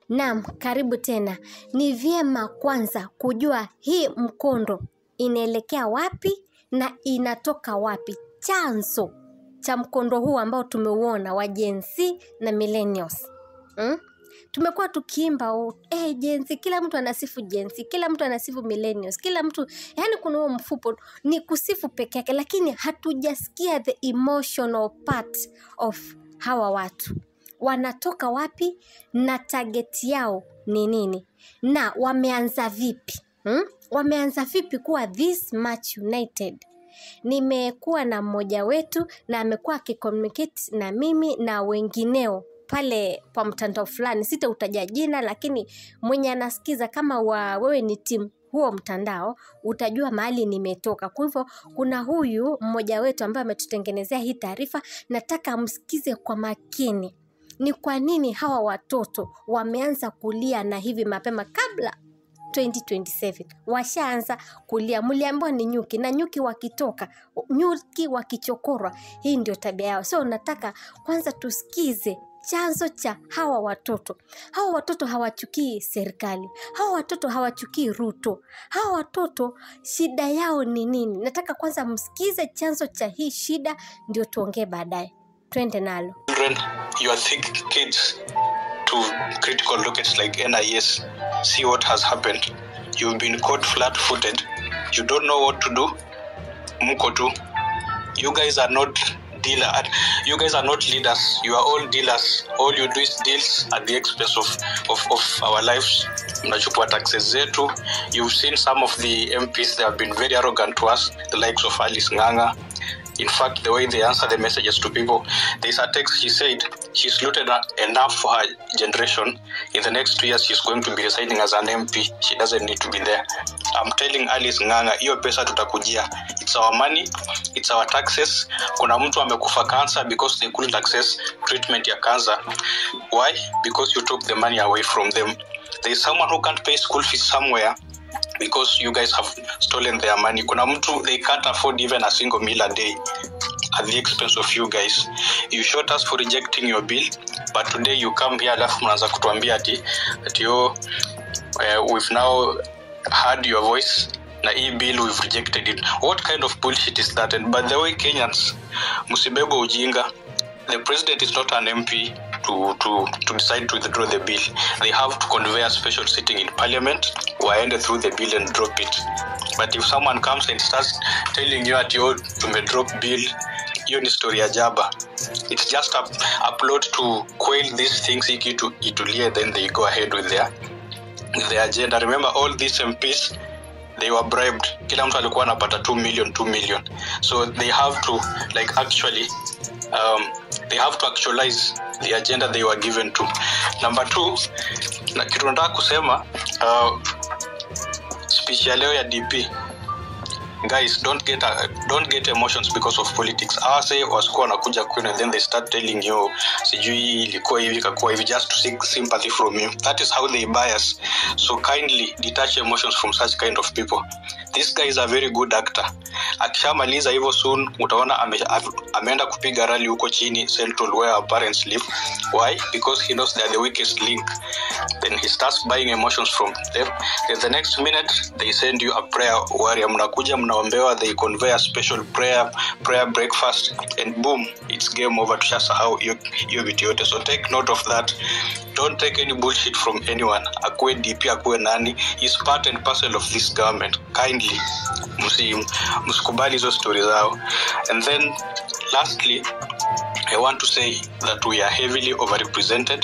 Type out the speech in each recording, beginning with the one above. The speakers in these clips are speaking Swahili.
Naam, karibu tena. Ni vyema kwanza kujua hii mkondo inaelekea wapi na inatoka wapi. Chanzo cha mkondo huu ambao tumeuona wa Gen Z na millennials. Hmm? Tumekuwa tukiimba oh, eh, Gen Z, kila mtu anasifu Gen Z, kila mtu anasifu millennials, kila mtu yani, kuna huo mfupo ni kusifu peke yake, lakini hatujasikia the emotional part of hawa watu wanatoka wapi na target yao ni nini na wameanza vipi hmm? wameanza vipi kuwa this much united nimekuwa na mmoja wetu na amekuwa akicommunicate na mimi na wengineo pale kwa mtandao fulani sitautaja jina lakini mwenye anasikiza kama wa wewe ni timu huo mtandao utajua mahali nimetoka. Kwa hivyo kuna huyu mmoja wetu ambaye ametutengenezea hii taarifa, nataka msikize kwa makini ni kwa nini hawa watoto wameanza kulia na hivi mapema kabla 2027 washaanza kulia. Mliambiwa ni nyuki, na nyuki wakitoka, nyuki wakichokorwa, hii ndio tabia yao. So nataka kwanza tusikize chanzo cha hawa watoto. Hawa watoto hawachukii serikali, hawa watoto hawachukii Ruto, hawa watoto shida yao ni nini? Nataka kwanza msikize chanzo cha hii shida, ndio tuongee baadaye. Twende nalo. children, you are thick kids to critical lookets like NIS. See what has happened. You've been caught flat footed. You don't know what to do. Muko tu. You guys are not dealer. You guys are not leaders. You are all dealers. All you do is deals at the expense of, of, of our lives. Mnachukua taxes zetu. You've seen some of the MPs, they have been very arrogant to us, the likes of Alice Nganga. In fact, the way they answer the messages to people, there's a text she said she's looted enough for her generation. In the next two years, she's going to be resigning as an MP. She doesn't need to be there. I'm telling Alice Nganga, hiyo pesa tutakujia. It's our money, it's our taxes. Kuna mtu amekufa cancer because they couldn't access treatment ya cancer. Why? Because you took the money away from them. There's someone who can't pay school fees somewhere because you guys have stolen their money kuna mtu they can't afford even a single meal a day at the expense of you guys you shot us for rejecting your bill but today you come here alafu mnaanza kutuambia ati ati oh, uh, we've now heard your voice na hii bill we've rejected it what kind of bullshit is that and by the way kenyans msibebe ujinga the president is not an mp to, to, to decide to withdraw the bill. They have to convey a special sitting in parliament, waende through the bill and drop it. But if someone comes and starts telling you at your to drop bill, hiyo ni story ya jaba. It's just a, a plot to quail these things iki to itulie, then they go ahead with their, with their agenda. Remember all these MPs they were bribed kila mtu alikuwa anapata 2 million 2 million so they have to like actually um, they have to actualize the agenda they were given to number two na kitu nataka kusema uh, speech ya leo ya dp guys don't get uh, don't get emotions because of politics awase wasikuwa wanakuja kwenu and then they start telling you sijui ilikuwa hivi ikakuwa hivi just to seek sympathy from you that is how they bias so kindly detach emotions from such kind of people this guy is a very good actor akishamaliza hivyo soon utaona ame, ameenda kupiga rally huko chini central where our parents live why because he knows they are the weakest link then he starts buying emotions from them then the next minute they send you a prayer warrior mnakuja mnaombewa they convey a special prayer prayer breakfast and boom it's game over tushasahau hiyo vitu yote so take note of that don't take any bullshit from anyone akuwe dp akuwe nani is part and parcel of this government kindly msikubali hizo stori zao and then lastly i want to say that we are heavily overrepresented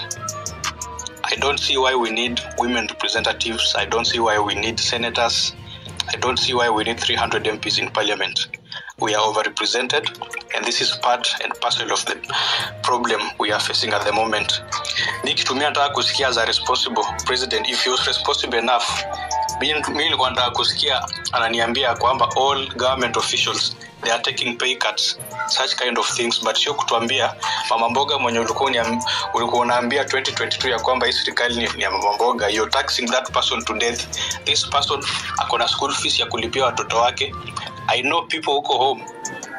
i don't see why we need women representatives i don't see why we need senators i don't see why we need 300 mps in parliament we are overrepresented and this is part and parcel of the problem we are facing at the moment nikitumia nataka kusikia as a responsible president if he was responsible enough mi nilikuwa nataka kusikia ananiambia kwamba all government officials they are taking pay cuts such kind of things but sio kutuambia mama mboga mwenye ulikuwa ulikuwa unaambia 2022 ya kwamba hii serikali ni, ni ya mama mboga you're taxing that person to death this person ako na school fees ya kulipia watoto wake i know people huko home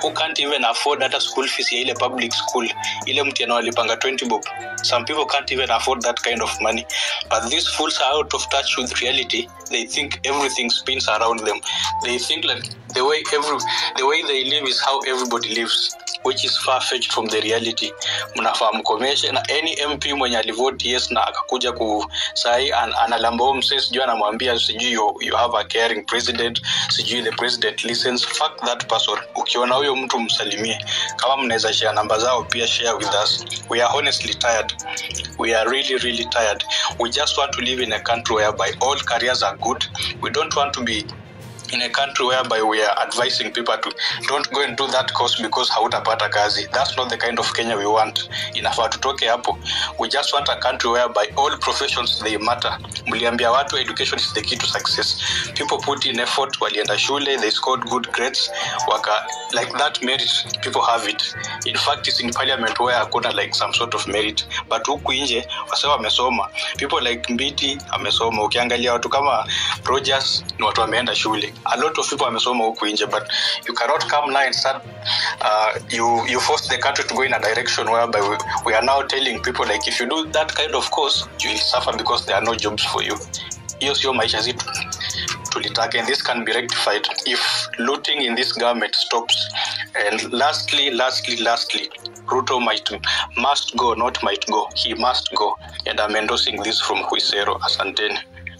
who can't even afford hata school fees ya ile public school ile mtu anaolipanga 20 bob some people can't even afford that kind of money but these fools are out of touch with reality they think everything spins around them they think like the way every the way they live is how everybody lives which is far fetched from the reality mnafaa mkomeshe na any mp mwenye alivote yes na akakuja ku sahi an, analamba huo msee sijui anamwambia sijui you, you have a caring president sijui the president listens fuck that person ukiona huyo mtu msalimie kama mnaweza share namba zao pia share with us we are honestly tired we are really really tired we just want to live in a country whereby all careers are good we don't want to be in a country whereby we are advising people to don't go and do that course because hautapata kazi that's not the kind of kenya we want inafaa tutoke hapo we just want a country whereby all professions they matter mliambia watu education is the key to success people put in effort walienda shule they scored good grades waka like that merit people have it in fact it's in parliament where hakuna like some sort of merit but huku nje wase wamesoma people like mbiti amesoma ukiangalia watu kama rogers ni watu wameenda shule a lot of people wamesoma huku nje but you cannot come now and start uh, you, you force the country to go in a direction whereby we, we are now telling people like if you do that kind of course you will suffer because there are no jobs for you hiyo sio maisha zetu tulitaka and this can be rectified if looting in this government stops and lastly lastly lastly ruto might must go not might go he must go and i'm endorsing this from huisero asanteni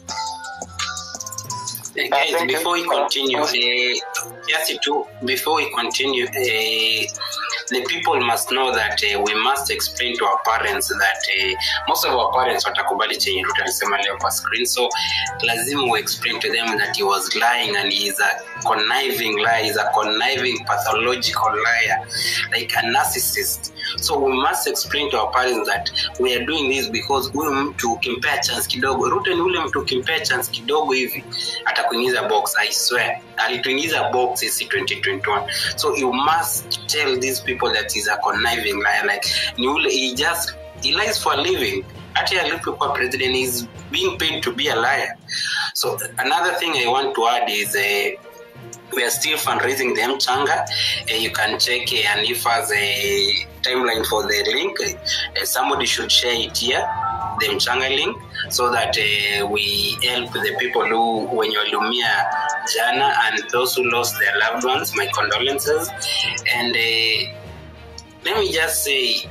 Uh, guys, thank you. before we continue, uh, just to before we continue, uh, the people must know that uh, we must explain to our parents that uh, most of our parents watakubali chenye Ruto alisema leo kwa screen, so lazima we explain to them that he was lying and he is a conniving liar, he is a conniving pathological liar, like a narcissist. So we must explain to our parents that we are doing this because huyu mtu ukimpea chance kidogo, Ruto ni ule mtu ukimpea chance kidogo hivi atakuingiza box i swear alituingiza box isi 2021 so you must tell these people that he's a conniving liar like ni ule he just he lies for a living hata alipokuwa president is being paid to be a liar so another thing i want to add is uh, we are still fundraising the mchanga uh, you can check uh, and if as a timeline for the link uh, somebody should share it here the mchanga link so that uh, we help the people who wenye waliumia jana and those who lost their loved ones my condolences and uh, let me just say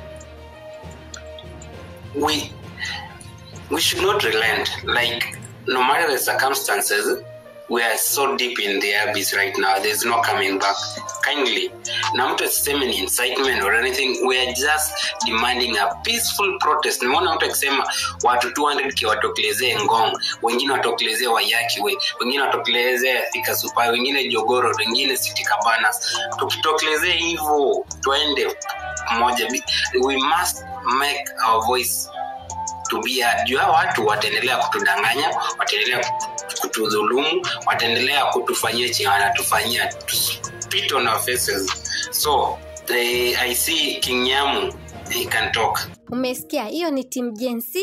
we we should not relent like no matter the circumstances we are so deep in the abyss right now there's no coming back kindly na mtu asiseme ni incitement or anything we are just demanding a peaceful protest nimeona mtu akisema watu 200 ki watokelezee ngong wengine watokelezee wayaki we wengine watokelezee thika supai wengine jogoro wengine city cabanas tukitokelezee hivyo twende moja we must make our voice to be heard. juu hao watu wataendelea kutudanganya wataendelea kutudhulumu wataendelea kutufanyia chenye wanatufanyia to spit on our faces so the, i see king nyamu he can talk umesikia hiyo ni tim Gen Z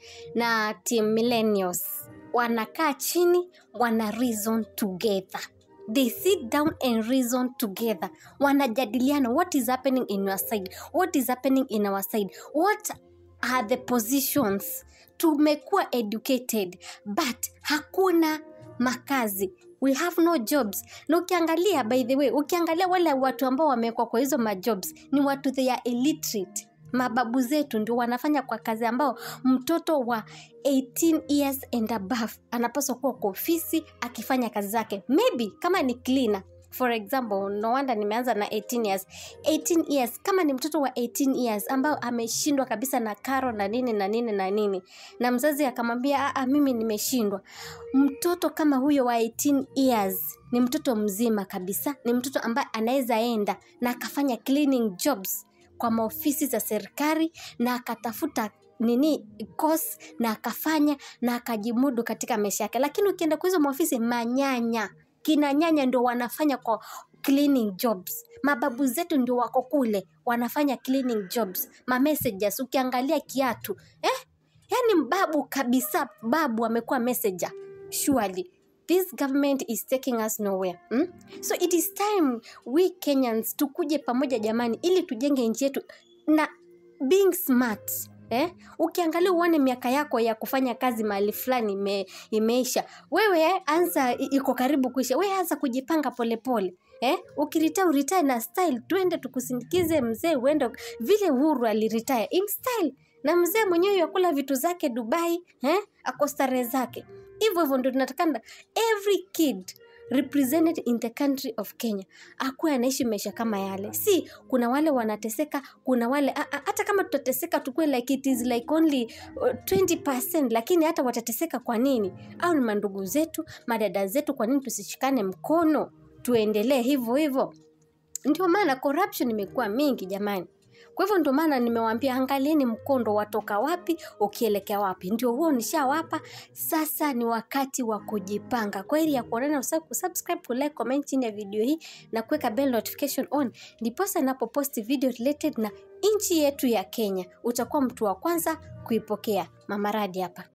na tim millennials wanakaa chini wana reason together they sit down and reason together wanajadiliana what is happening in your side what is happening in our side what are the positions tumekuwa educated but hakuna makazi we have no jobs na ukiangalia by the way ukiangalia wale watu ambao wamewekwa kwa hizo majobs ni watu they are illiterate mababu zetu ndio wanafanya kwa kazi ambao mtoto wa 18 years and above anapaswa kuwa kwa ofisi akifanya kazi zake maybe kama ni cleaner for example no wonder nimeanza na 18 years 18 years kama ni mtoto wa 18 years ambao ameshindwa kabisa na karo na nini na nini na nini na mzazi akamwambia "Ah, mimi nimeshindwa mtoto kama huyo wa 18 years ni mtoto mzima kabisa ni mtoto ambaye anaweza enda na akafanya cleaning jobs kwa maofisi za serikali na akatafuta nini course na akafanya na akajimudu katika maisha yake lakini ukienda kwa hizo maofisi manyanya kina nyanya ndio wanafanya kwa cleaning jobs mababu zetu ndio wako kule wanafanya cleaning jobs ma messengers ukiangalia kiatu eh? yaani babu kabisa babu amekuwa messenger surely this government is taking us nowhere mm? so it is time we kenyans tukuje pamoja jamani ili tujenge nchi yetu na being smart Eh? ukiangalia uone miaka yako ya kufanya kazi mahali fulani ime, imeisha wewe anza i- iko karibu kuisha wewe anza kujipanga polepole eh? ukirita uritae na style twende tukusindikize mzee uende vile uhuru aliritaya in style na mzee mwenyewe yakula vitu zake dubai eh? ako starehe zake hivyo hivyo ndo tunatakana every kid represented in the country of kenya akuwe anaishi maisha kama yale si kuna wale wanateseka kuna wale a- a- hata kama tutateseka tukue like it is like only uh, 20 lakini hata watateseka kwa nini au ni mandugu zetu madada zetu kwa nini tusishikane mkono tuendelee hivyo hivyo ndio maana corruption imekuwa mingi jamani kwa hivyo ndio maana nimewaambia angalieni mkondo watoka wapi ukielekea wapi ndio huo nishawapa sasa ni wakati wa kujipanga kwa ili ya kuonana usahau kusubscribe kulike comment chini ya video hii na kuweka bell notification on ndiposa napoposti video related na nchi yetu ya kenya utakuwa mtu wa kwanza kuipokea mamaradi hapa